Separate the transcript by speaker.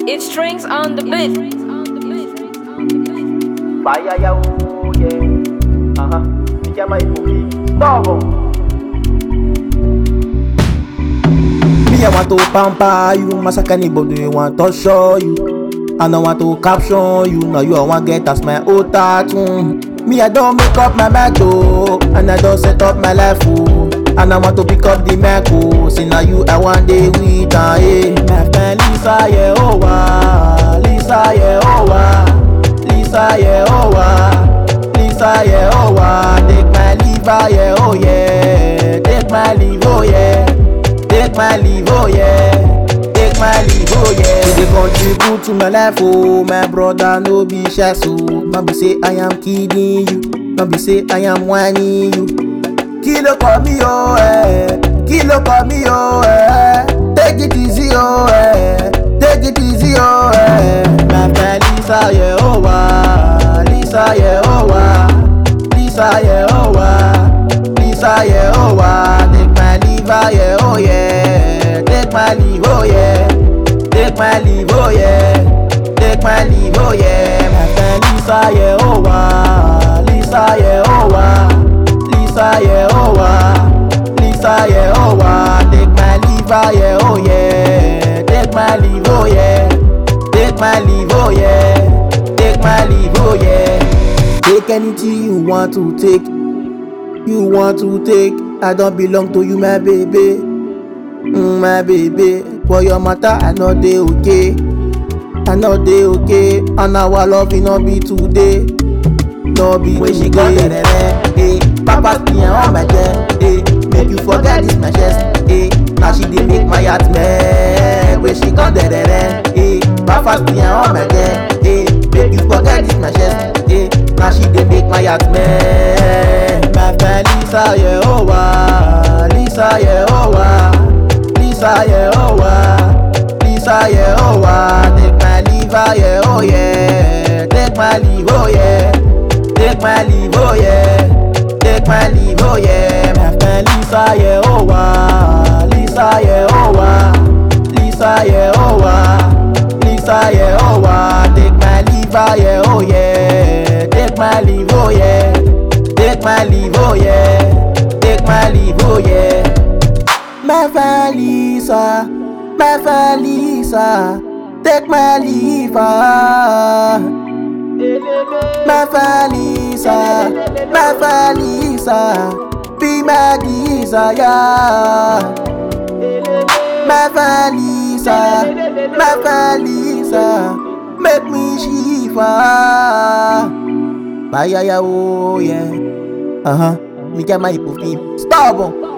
Speaker 1: It strings on the beat.
Speaker 2: Fire ya oh yeah. Uh huh. Me get my movie. Stop. Me I want to pamper you, massacre anybody want to show you. I don't want to caption you, now you I want get as my old tattoo. Me I don't make up my mind oh, and I don't set up my life oh. And I want to pick up the mic oh, see now you I want day with ah yeah. My friend Lisa yeah oh wah, Lisa yeah oh wah. Lisa, yeah, oh wah. Lisa, yeah, oh wah. Take my liver, yeah, oh yeah. Take my leave, oh yeah. Take my leave, oh yeah. Take my leave, oh yeah. You dey contribute to my life, oh my brother, no be shy, so no be say I am kidding you, no be say I am whining you. Kí ló kọ mí o ẹ̀? Kí ló kọ mí o ẹ̀? Take it easy o ẹ̀. Take it easy o ẹ̀. My friend Lisa yẹ ó wá. Lisa yẹ ó wá. Lisa yẹ ó wá. Lisa yẹ ó wá. Take my liver yẹ ó yẹ. Take my leave ó yẹ. Take my leave ó yẹ. Take my leave ó yẹ. My friend Lisa yẹ ó wá. Lisa yẹ ó wá. Lisa yeah oh wah Lisa yeah oh wah Take my liver yeah oh yeah Take my leave oh yeah Take my leave oh yeah Take my leave oh yeah Take anything you want to take You want to take I don't belong to you my baby mm, My baby For your matter I know they okay I know they okay And our love will not be today no be when she go there eh papa piyan on my chest eh make you forget this my chest eh na she dey make my heart meh when she come there eh papa piyan on my chest eh make you forget this my chest eh na she dey make my heart meh my friend lisa yeah oh wa lisa yeah oh wa lisa yeah oh wa lisa yeah oh wa take my liver yeah oh yeah take my leave oh yeah. Take my leave, oh yeah. Take my leave, oh yeah. My friend Lisa, yeah, oh wah. Lisa, yeah, oh wah. Lisa, yeah, oh wah. Lisa, yeah, oh wah. Take my liver, yeah, oh yeah. Take my leave, oh yeah. Take my leave, oh yeah. Take my leave, oh yeah. My friend Lisa, my friend Lisa. Take my liver. My Falisa, my Falisa, be my desire. My Falisa, my Falisa, make me shiva. Bye, yeah, oh, yeah. Uh huh. Me get my hypophy. Stubborn.